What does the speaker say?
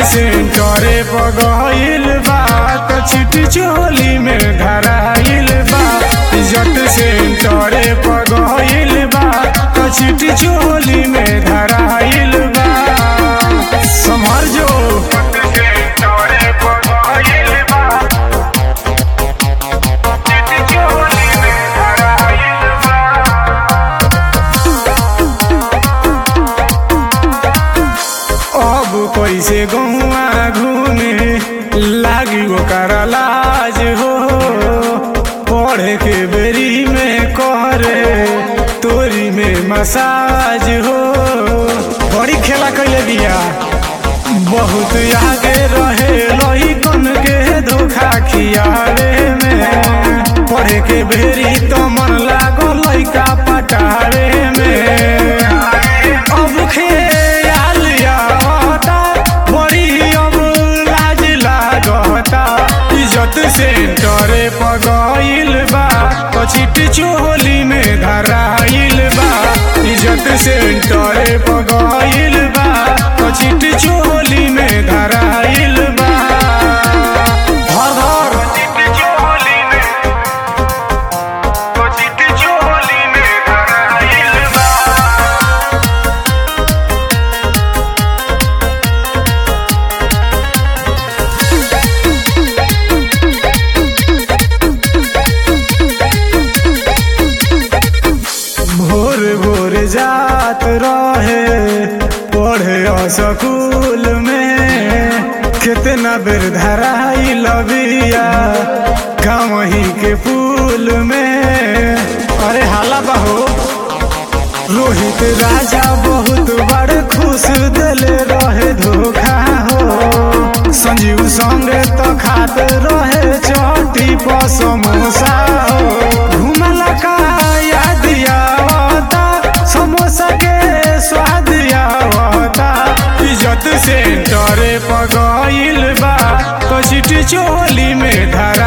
सेंटरे पगइल बा त चिट्ठी चोली में धराइल बा इज्जत सेंटरे पगइल बा त चिट्ठी चोली में धराइल बा समझ जो सेंटरे पगइल बा चिट्ठी चोली में धराइल बा अब कैसे गहुआ घूमे लागी ओकर लाज हो पढ़े के बेरी में करे तोरी में मसाज हो बड़ी खेला कैले बिया बहुत आगे रहे लही कन के धोखा खियावे में पढ़े के बेरी तो मन लागो लइका पटावे में अब खेयाल आवता बड़ी अब लाज लागता इज्जत सेंटरे पगइल बा पछिट चोली में धराइल बा इज्जत सेंटरे पगइल बा पछिट चोली में धराइल बा धर धर चोली में पछिट चोली में धराइल बा भोर भोर जात रहे पढ़े स्कूल में कितना बेर धराई लबिया गाँवही के पुल में अरे हाला बहो रोहित राजा बहुत बड़ खुश दिले रहे धोखा हो संजीव संगे तो खात रहे चटी पर समोसा हो घुमला का याद आवता समोसा के स्वाद आवता इज्जत सेंटरे पगइल बा तो चिट्ठी चोली में धरा